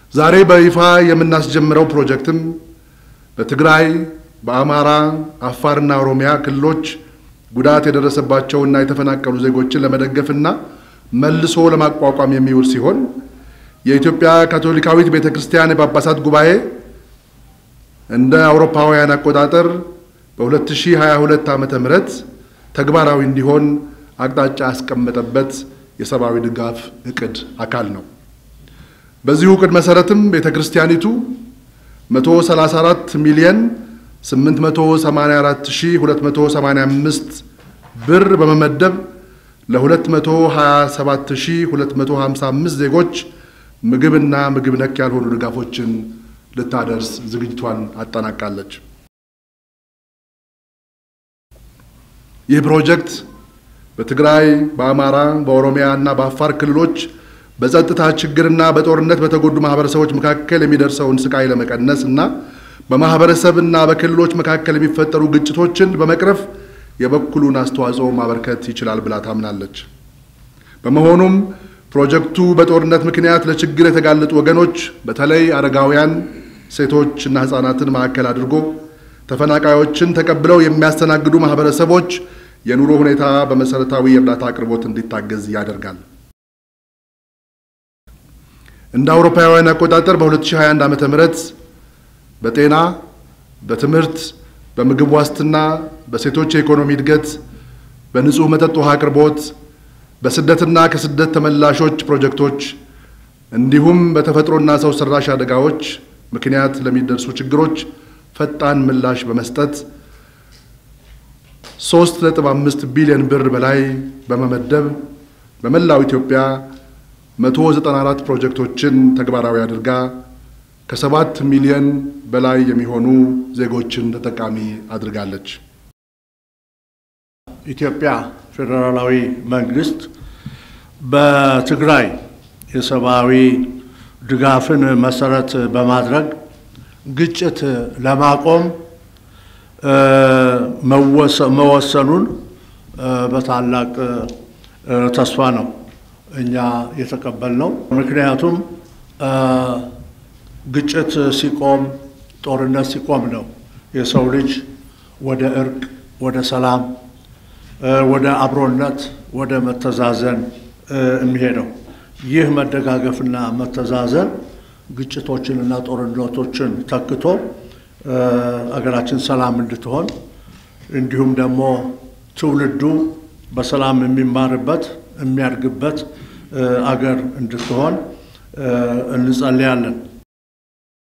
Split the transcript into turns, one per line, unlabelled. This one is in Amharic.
ዛሬ በይፋ የምናስጀምረው ፕሮጀክትም በትግራይ፣ በአማራ፣ አፋርና ኦሮሚያ ክልሎች ጉዳት የደረሰባቸውና የተፈናቀሉ ዜጎችን ለመደገፍና መልሶ ለማቋቋም የሚውል ሲሆን የኢትዮጵያ ካቶሊካዊት ቤተ ክርስቲያን የጳጳሳት ጉባኤ እንደ አውሮፓውያን አቆጣጠር በ2022 ዓመተ ምህረት ተግባራዊ እንዲሆን አቅጣጫ ያስቀመጠበት የሰብአዊ ድጋፍ እቅድ አካል ነው። በዚሁ እቅድ መሰረትም ቤተ ክርስቲያኒቱ 134 ሚሊየን 884285 ብር በመመደብ ለ227255 ዜጎች ምግብና ምግብ ነክ ያልሆኑ ድጋፎችን ልታደርስ ዝግጅቷን አጠናቃለች። ይህ ፕሮጀክት በትግራይ፣ በአማራ፣ በኦሮሚያ እና በአፋር ክልሎች በጸጥታ ችግርና በጦርነት በተጎዱ ማህበረሰቦች መካከል የሚደርሰውን ስቃይ ለመቀነስ እና በማህበረሰብና በክልሎች መካከል የሚፈጠሩ ግጭቶችን በመቅረፍ የበኩሉን አስተዋጽኦ ማበርከት ይችላል ብላ ታምናለች። በመሆኑም ፕሮጀክቱ በጦርነት ምክንያት ለችግር የተጋለጡ ወገኖች በተለይ አረጋውያን፣ ሴቶች እና ህጻናትን ማዕከል አድርጎ ተፈናቃዮችን ተቀብለው የሚያስተናግዱ ማህበረሰቦች የኑሮ ሁኔታ በመሰረታዊ የእርዳታ አቅርቦት እንዲታገዝ ያደርጋል። እንደ አውሮፓውያን አቆጣጠር በ2021 ዓመተ ምህረት በጤና፣ በትምህርት፣ በምግብ ዋስትና፣ በሴቶች የኢኮኖሚ እድገት፣ በንጹህ መጠጥ ውሃ አቅርቦት፣ በስደትና ከስደት ተመላሾች ፕሮጀክቶች እንዲሁም በተፈጥሮና ሰው ሰራሽ አደጋዎች ምክንያት ለሚደርሱ ችግሮች ፈጣን ምላሽ በመስጠት 3.5 ቢሊዮን ብር በላይ በመመደብ በመላው ኢትዮጵያ 194 ፕሮጀክቶችን ተግባራዊ አድርጋ ከሰባት ሚሊዮን በላይ የሚሆኑ ዜጎችን ተጠቃሚ አድርጋለች።
ኢትዮጵያ ፌዴራላዊ መንግስት በትግራይ የሰብአዊ ድጋፍን መሰረት በማድረግ ግጭት ለማቆም መወሰኑን በታላቅ ተስፋ ነው እኛ የተቀበልነው። ምክንያቱም ግጭት ሲቆም፣ ጦርነት ሲቆም ነው የሰው ልጅ ወደ እርቅ፣ ወደ ሰላም፣ ወደ አብሮነት፣ ወደ መተዛዘን የሚሄደው። ይህ መደጋገፍና መተዛዘን ግጭቶችንና ጦርነቶችን ተክቶ አገራችን ሰላም እንድትሆን እንዲሁም ደግሞ ትውልዱ በሰላም የሚማርበት የሚያድግበት አገር እንድትሆን እንጸልያለን።